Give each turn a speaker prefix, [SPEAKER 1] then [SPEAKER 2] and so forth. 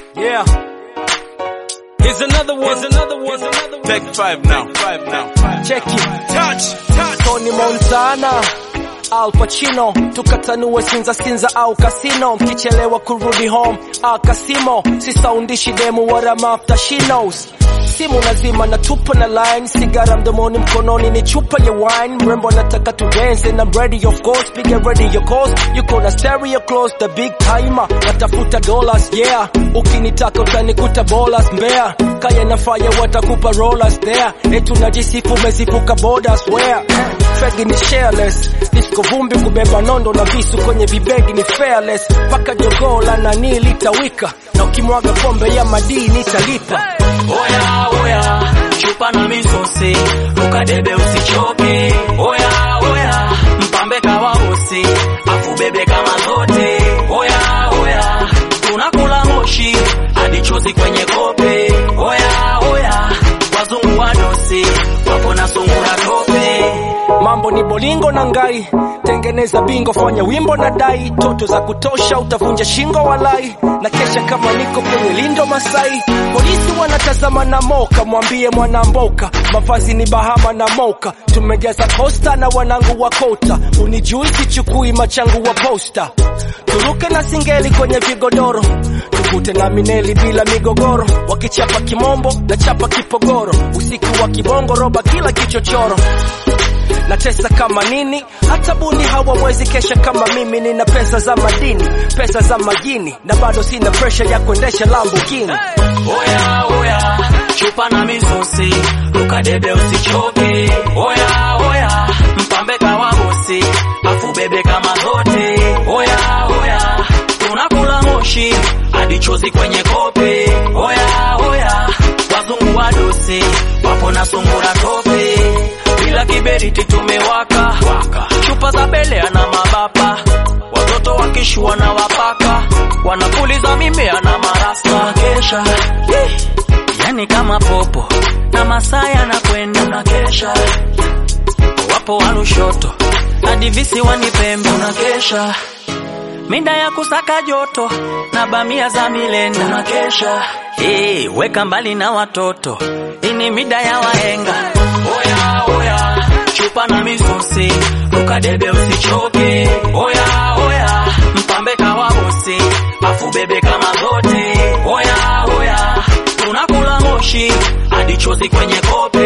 [SPEAKER 1] Yeah. Here's another one. Here's another one. Another one.
[SPEAKER 2] Take five now. Five now.
[SPEAKER 1] Check it.
[SPEAKER 2] Touch. Touch.
[SPEAKER 1] Tony Montana Al Pacino tukatanue Sinza Sinza au kasino, mkichelewa kurudi home ah, kasimo sisaundishi demu wala mafuta she knows simu lazima na tupa na line sigara mdomoni mkononi ni chupa ya wine mrembo anataka tu dance and I'm ready of course piga ready your calls yuko na stereo close the big timer natafuta dollars yeah ukinitaka utanikuta bolas mbea kaya na fire watakupa rollers there etu najisifu umezivuka borders where fegi ni shareless disco vumbi kubeba nondo na visu kwenye vibegi ni fearless paka jogoo la nani litawika na ukimwaga pombe ya madini italipa
[SPEAKER 3] Oya oya, chupa na misosi, ukadebe usichoke. Oya oya, mpambe kawa usi, afu bebe kama zote. Oya oya, tunakula moshi hadi chozi kwenye kope. Oya oya, wazungu wadosi wapo na sungura tope.
[SPEAKER 1] mambo ni bolingo na ngai tengeneza bingo fanya wimbo na dai toto za kutosha utavunja shingo walai na kesha kama niko kwenye lindo masai polisi wanatazama na moka mwambie mwanamboka mavazi ni bahama na moka tumejaza kosta na wanangu wa kota unijui sichukui machangu wa posta turuke na singeli kwenye vigodoro tukute na mineli bila migogoro wakichapa kimombo na chapa kipogoro usiku wa kibongo roba kila kichochoro natesa kama nini hata buni hawawezi kesha kama mimi nina pesa za madini pesa za majini na bado sina presha ya kuendesha lambukini
[SPEAKER 3] Oya oya, chupa na misosi, ukadebe usichoke. Oya oya, mpambe kawa bosi, afu bebe kama zote. Oya oya, tunakula moshi hadi chozi kwenye kope. Oya oya, wazungu wadosi wapo na sungura tope, bila kiberiti tumewaka waka. Chupa za belea na mabapa, watoto wakishua na wapaka, wanapuliza mimea na marasta kesha yani kama popo na masaa yanakwenda unakesha, wapo warushoto hadi visiwani Pembe unakesha, mida ya kusaka joto na bamia za milenda unakesha. Hey, weka mbali na watoto, hii ni mida ya wahenga. Oya oya, chupa na misosi, ukadebe usichoke. Oya oya, mpambe kawa bosi, afu bebe kama zote. Oya oya, tunakula moshi hadi chozi kwenye kope.